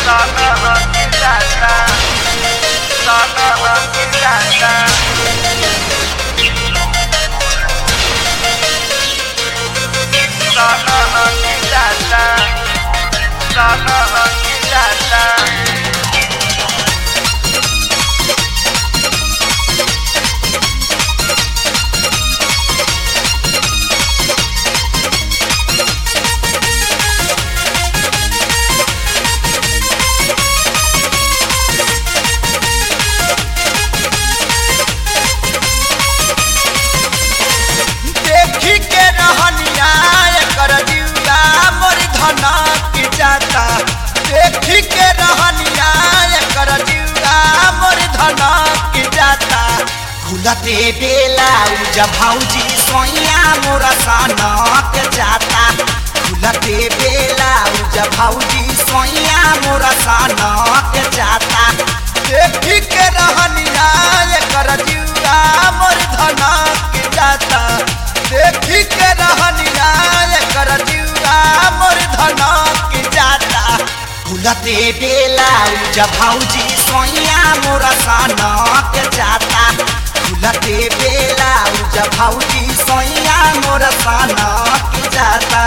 देखी के रहनिया एकर जिउरा मोर धनक जाता देखी के रहनिया एकर जिउरा मोर धनक जाता खुलते बेला उजा भौजी सोइया मोर सनक जाता खुलते बेला उजा भौजी सोइया मोर सनक जाता देखी के रहनिया एकर जिउरा मोर धनक जाता देखी के रहनिया एकर जिउरा मोर धनक जाता खुलते बेला उजा भौजी सोइया मोर सनक जाता खुलते बेला उजा भौजी सोइया मोर सनक जाता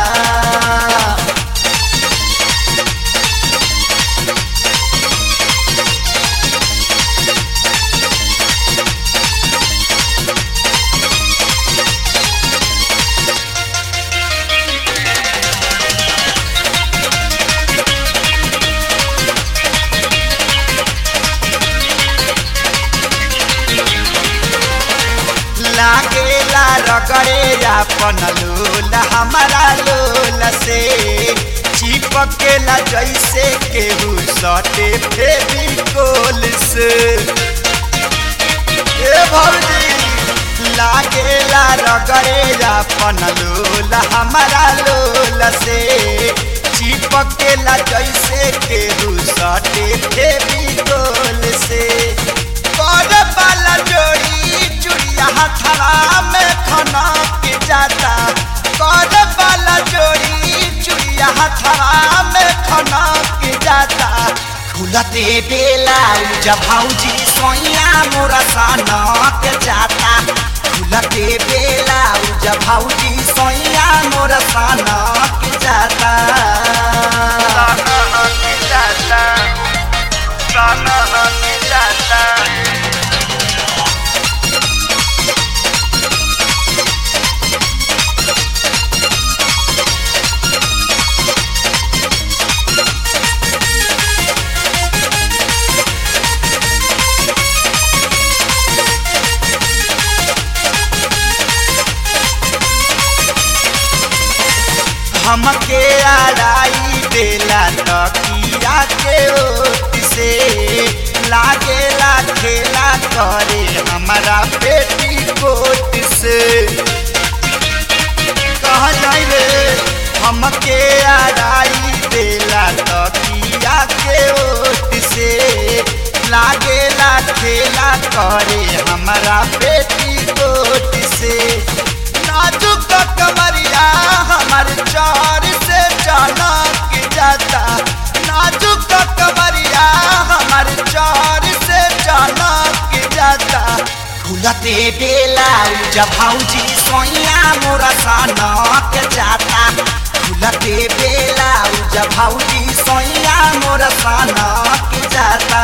लागेला रगड़े अपन लोल हमारा लोल से चिपकेला जैसे केहू सटे फेविकोल से ए भौजी लागेला रगड़े अपन लोल हमारा लोल से चिपकेला जैसे केहू सटे फेविकोल से कर वाला जोड़ी चुड़िया हथरा में खना के जाता कर वाला जोड़ी चुड़िया हथरा में खना के जाता खुलते बेला उजा भौजी सोइया मोरा सनक जाता खुलते बेला उजा भौजी सोइया मोरा सनक जाता हमके आड़ाई देला तकिया के ओट से लागेला खेला करे हमारा पेटी कोट से कहा जाई रे हमके आड़ाई देला तकिया के ओट से लागेला खेला करे हमारा पेटी कोट से नाजुक कमरिया हमार चार से चनक जाता नाजुक कमरिया हमार चार से चनक जाता खुलते बेला उजा भौजी सोइया मोरा सनक जाता खुलते बेला उजा भौजी सोइया मोरा सनक जाता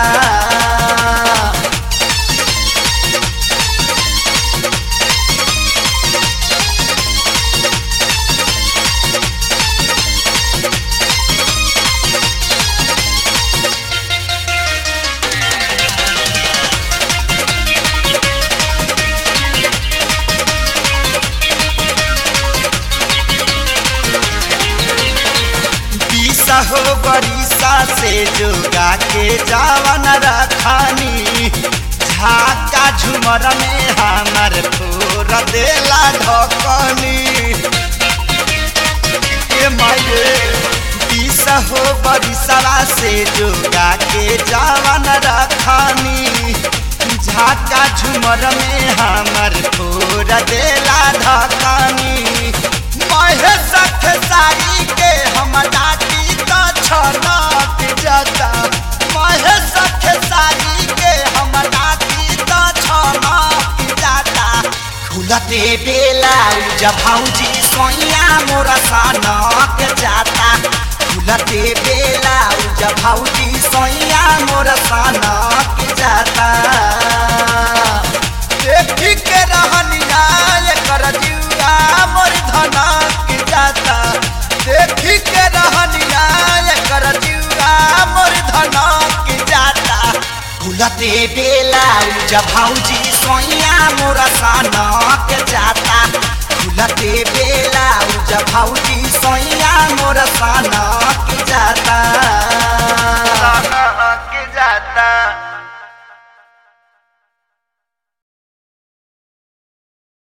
बीसा हो बरिसा से जोगा के जावन रखानी झाका झुमर में हमर फोर देला ढकनी ए माये बीसा हो बरिसवा से जोगा के जावन रखानी झाका झुमर में हमर फोर देला ढकनी महेश सारी के हम डाटी तो छनक जत खुलते बेला जब भौजी सोइया मोरा सनक जाता खुलते बेला जब भौजी सोइया मोरा सनक जाता देखी के रहनिया कर जुआ मोर धनक जाता देखी के रहनिया कर जुआ मोर धनक जाता खुलते बेला जब भौजी सोइया मोरा सनक जाता खुलते बेला जब भौजी सोइया मोरा सनक जाता